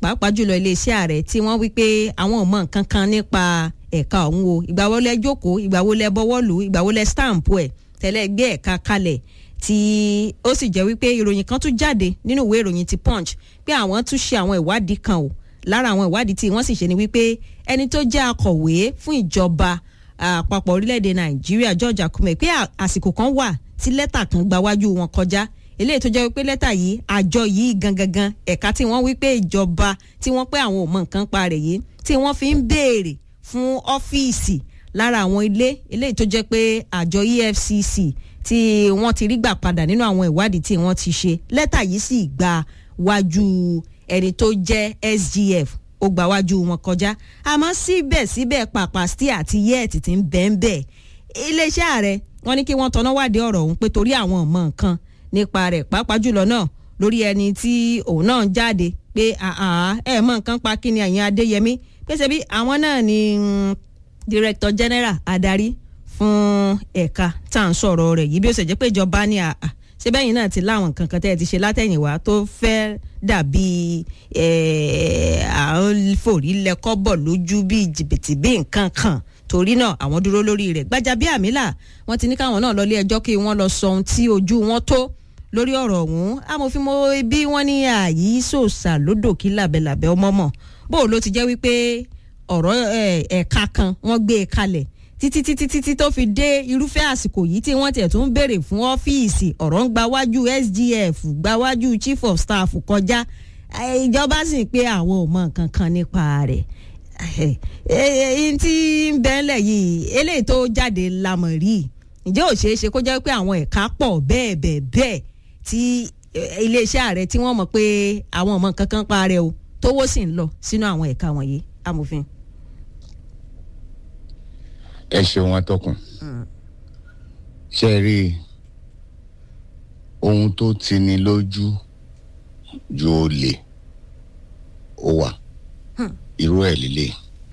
pàápàá jùlọ iléeṣẹ́ ààrẹ tí wọ́n wí pé àwọn ò mọ nǹkan kan nípa ẹ̀ka ọ̀hún o ìgbà wo lẹ jókòó ìgbà wo lẹ bọwọ́ lù ìgbà wo lẹ stamp ẹ̀ tẹ́lẹ̀ gbé ẹ̀ka kalẹ̀ tí ó sì jẹ́ wípé ìròyìn kan tún jáde nínú ìwé ìròyìn ti punch pé àwọn tún ṣe àwọn ìwádìí kan o lára àwọn ìwádìí tí wọ́n sì ṣe ni wípé ẹni tó jẹ́ akọ̀wé fún ìjọba àpapọ̀ orílẹ̀-èdè nàìjíríà george akume pé àsìkò kan wà tí lẹ́tà kan gba wájú wọn kọjá eléyìí tó jẹ́ wípé lẹ́tà yìí àjọ yìí gangan ẹ̀ka tí wọ́n wípé ìjọba tí wọ́n pé àwọn ò mọ nǹkan pa rẹ̀ yìí tí wọ́n fi ń béèrè fún ọ́fíìsì lára àwọn ilé eléyìí tó jẹ́ pé àjọ efcc tí wọ́n ti rí gbà padà nínú àwọn ìwádìí tí wọ́n ti ṣe lẹ́tà yìí sì gba wájú ẹni tó jẹ́ sgf ó gbà wájú wọn kọjá àmọ́ síbẹ̀síbẹ̀ pàpà stí àti yẹ́ẹ̀tì ti ń bẹ́ẹ̀ bẹ́ẹ̀ iléeṣẹ́ ààrẹ wọ́n ní kí wọ́n tọ́ná wádìí ọ̀rọ̀ ọ̀hún pé torí àwọn ọmọ nǹkan nípa rẹ̀ pàápàá jùlọ náà lórí ẹni tí òun náà jáde pé ẹ mọ nǹkan pa kí ni ẹ̀yin adéyẹmí pèsè bí àwọn náà ni director general adarí fún ẹ̀ka tá à ń sọ̀rọ̀ rẹ̀ yìí bí ó ṣe jẹ́ pé ìjọba ní àà ṣé bẹ́yìn náà ti láwọn nǹkan kan tẹ́ ẹ ti ṣe látẹ̀yìnwá tó fẹ́ dàbí àwọn fòrí lẹ́kọ́bọ̀ lójú bíi jìbìtì bíi nǹkan kan torí náà àwọn dúró lórí rẹ̀ Gbajabiamila wọ́n ti ní káwọn náà lọ ilé ẹjọ́ kí wọ́n lọ sọ ohun tí ojú wọn tó lórí ọ̀rọ̀ ọ̀hún amòfin mo bí wọ́n ní àyí sòsà lódò kí làbẹ̀làbẹ̀ ọmọ mọ̀ bó ló ti jẹ́ wípé ọ̀rọ̀ ẹ̀ka kan wọ́n gbé e kalẹ̀ títí títí títí tó fi dé irúfẹ́ àsìkò yìí tí wọ́n tiẹ̀ tún béèrè fún ọ́fíìsì ọ̀rọ̀ ń gba wájú SGF gba wájú chief of staff kọjá ìjọba sì ń pé àwọn ò mọ nǹkan kan nípa rẹ̀ ẹyìn tí ń bẹ́ẹ̀lẹ̀ yìí eléyìí tó jáde lamọ̀ rí ǹjẹ́ ò ṣeé ṣe kó jẹ́ pé àwọn ẹ̀ka pọ̀ bẹ́ẹ̀ bẹ́ẹ̀ bẹ́ẹ̀ tí iléeṣẹ́ ààrẹ tí wọ́n mọ̀ pé àwọn ọmọ nǹkan kan pa rẹ̀ o tówó sì ń lọ sínú àwọn ẹ̀ka wọ̀nyí amòfin ẹ ṣeun atọ́kùn ṣe rí ohun tó ti ní lójú ju olè ó wà irú ẹ̀ líle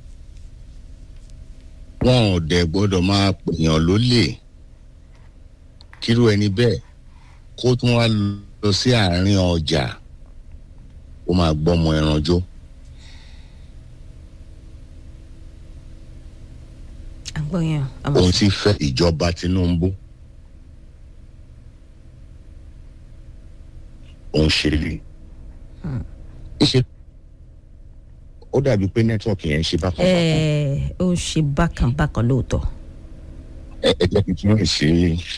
wọn ò dẹ̀ gbọ́dọ̀ máa pèèyàn lólè kírú ẹni bẹ́ẹ̀ kó tún wá lọ sí àárín ọjà ó máa gbọ́mọ ẹran jó. àgbọ̀yàn òun ti fẹ́ ìjọba Tinubu òun ṣe rí ṣe ó dàbí pé nẹ́tíwọ̀kì yẹn ń ṣe bákan bákan ẹ ó ṣe bákan bákan lóòótọ́ ẹ ẹ jẹ́ kí n tún lè ṣe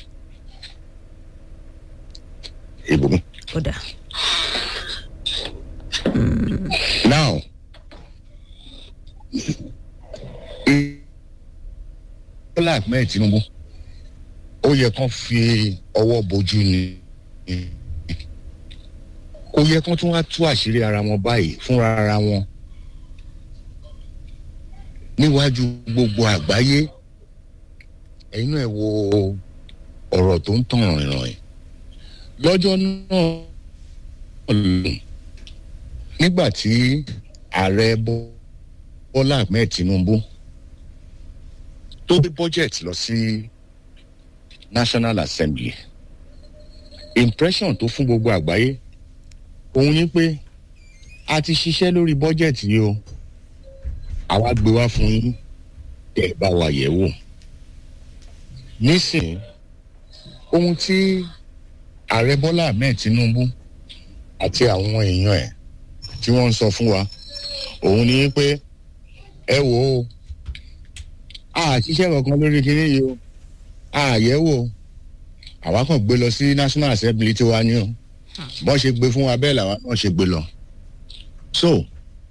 ibùmí. ó dà now Bọ́lá Ahmed Tinubu ó yẹ kán fi ọwọ́ bojú ni kò yẹ kán tún wá tú àṣírí ara wọn báyìí fúnra ara wọn níwájú gbogbo àgbáyé ẹ̀yin náà ẹ wo ọ̀rọ̀ tó ń tàn rìnrìn lọ́jọ́ náà lòun nígbà tí ààrẹ Bọ́lá Ahmed Tinubu tó gbé budget lọ sí National Assembly impression tó fún gbogbo àgbáyé òun ni pé a ti ṣiṣẹ́ lórí budget yìí o àwa gbé wá fún yín tẹ́ ẹ bá wa yẹ̀ wò nísìnyí ohun tí ààrẹ Bọ́lá Ahmed Tinubu àti àwọn èèyàn ẹ̀ tí wọ́n ń sọ fún wa òun ni pé ẹ wò ó a ṣiṣẹ́ kankan lórí kinní yìí o a yẹ̀ wò àwa kàn gbé lọ sí National Assembly tiwa ni o bọ́n ṣe gbé fún wa bẹ́ẹ̀ làwa náà ṣe gbé lọ. so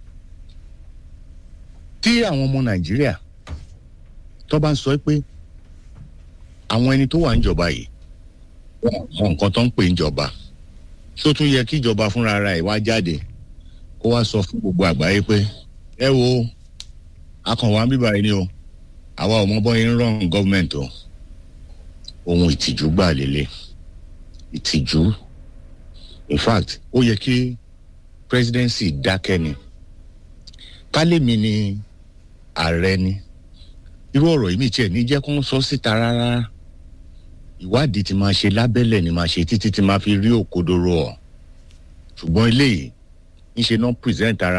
tí àwọn ọmọ Nàìjíríà tó bá ń sọ pé àwọn ẹni tó wà níjọba yìí wọn mọ nǹkan tó ń pè níjọba tó tún yẹ kí ìjọba fúnra ara ẹ̀ wá jáde kó wá sọ fún gbogbo àgbáyé pé ẹ wo akànwá bíbá yìí ni o àwa ò mọ bọ́yìn ń rán gọ́ọ̀mẹ̀ntì o ohun ìtìjú gbà lélẹ̀ ìtìjú in fact ó yẹ kí presidency dákẹ́ ni kálẹ̀mí ni ààrẹ ni irú ọ̀rọ̀ yìí mi tiẹ̀ ní jẹ́ kó ń sọ síta rárá ìwádìí ti máa ṣe lábẹ́lẹ̀ ni máa ṣe títí tí máa fi rí òkodoro ọ̀ ṣùgbọ́n eléyìí ń ṣe náà present ara